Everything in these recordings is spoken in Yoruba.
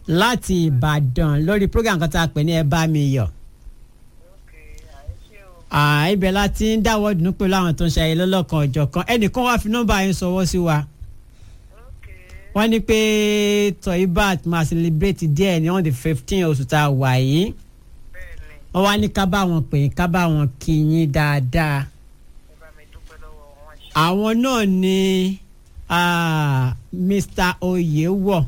láti ìbàdàn lórí program kan tá a pè ní ẹ bá mi yọ̀ Ah, ibẹ̀ la ti ń dáwọ́ dùnú pẹ̀lú àwọn tó ń ṣayẹyẹ lọ́lọ́kan ọjọ́ kan ẹnìkan wá fi nọ́mbà yẹn sọwọ́ sí wa wọ́n ní pé toibat máa celebrate díẹ̀ ní on the fifteen oṣù tá a wà yìí wọ́n wá ní ká bá wọn pè é ká bá wọn kí yín dáadáa àwọn náà ni ah, Mr. Oyèwọ̀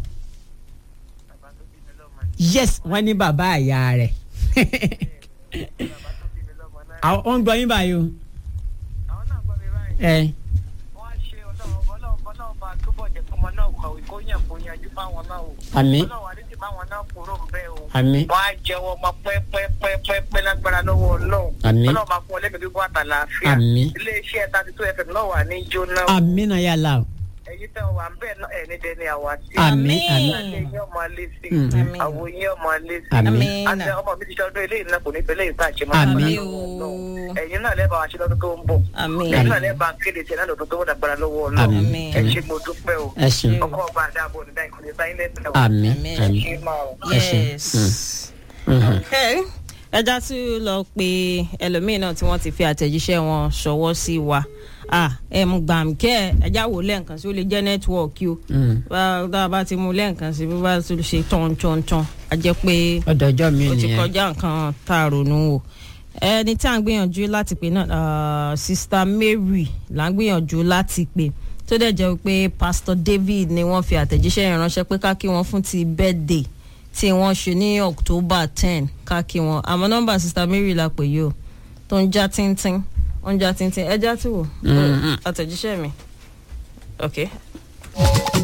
yes wọ́n ní bàbá àyà rẹ̀ àwọn wọ́n ń gbọ́ yín báyìí o. àwọn náà gbọ́ mi báyìí. ẹ wọ́n á ṣe ọlọ́run ọlọ́run ọlọ́run bá túbọ̀ jẹ́ kọ́mọ náà kọ̀wé kó yàn kó yanjú fáwọn náà o. àmín ọlọ́run àdéhùn tí báwọn náà kúrò ń bẹ́ o. àmín wọ́n á jẹ́wọ́ ọmọ pẹ́pẹ́pẹ́pẹ́ lágbára lọ́wọ́ ọlọ́run. Àmín. ọlọ́run máa fún ọ lẹ́mìí gbígbó àtàlàáfíà. Àmín. iléeṣẹ́ thirty two fm náà wà ní jóná. àmín náà yàrá o. ẹ̀yin tẹ́ wà ń bẹ̀ náà ẹ̀ ní dẹni àwa sí. àmín àmín ilé yín ọmọ alẹ́ sí. Mm. Àmín. àwo yín ọmọ alẹ́ sí. àmín àti ọmọ mi ti ṣe ọdún eléyìí náà kò ní fẹ́lẹ́ ìta àṣemọ́. Àmín. ẹ̀yin náà lẹ́bàá wa ṣe lọ́dún tó ń bọ̀. àmín ẹ̀yin náà lẹ́bàá kéde tiẹ̀ náà lọ́dún tó wọ́n dàgbára lọ́wọ́ ọlọ́run. àmín ẹ ṣe mo dúpẹ́ o. ẹ ṣeun ọkọ ọba àdàbọ̀ nígbà ìkọlẹ̀ sáyẹn lẹ́sẹ̀ o. àmín Àmín. àmín ṣé máa o. ẹ ṣeun. yes. Mhm. Okay. ẹja tún lọ pé ẹlòmíín náà tí wọ́n ti fi àtẹ̀jíṣẹ́ wọn ṣọwọ́ sí wa ah ẹ mú gbàǹkẹ́ ẹja wò lẹ́ǹkan sí ó lè jẹ́ nẹ́tíwọ̀kì o Mm. bá tá a bá ti mú lẹ́ǹkan sí bí bá tún ṣe tán tán tán a jẹ́ pé ọ̀dọ̀ ọjọ́ mi ó ti nìyẹn kọjá nǹkan tá a ronú o ẹni tí à ń gbìyànjú láti pè náà ah, sista Mary là ń gbìyànjú láti pè tó dẹ̀ jẹ́ pé Pastor David ni wọ́n fi àtẹ̀jíṣẹ́ yẹn ránṣẹ́ pé ká kí wọ́n fún ti birthday tí wọ́n ṣe ní October ten ká kí wọ́n àmọ́ nọ́mbà sista Mary la pè yìí o tó ń já tíntín ó ń já tíntín ẹ já tí wò Mm, mm. àtẹ̀jíṣẹ́ mi ok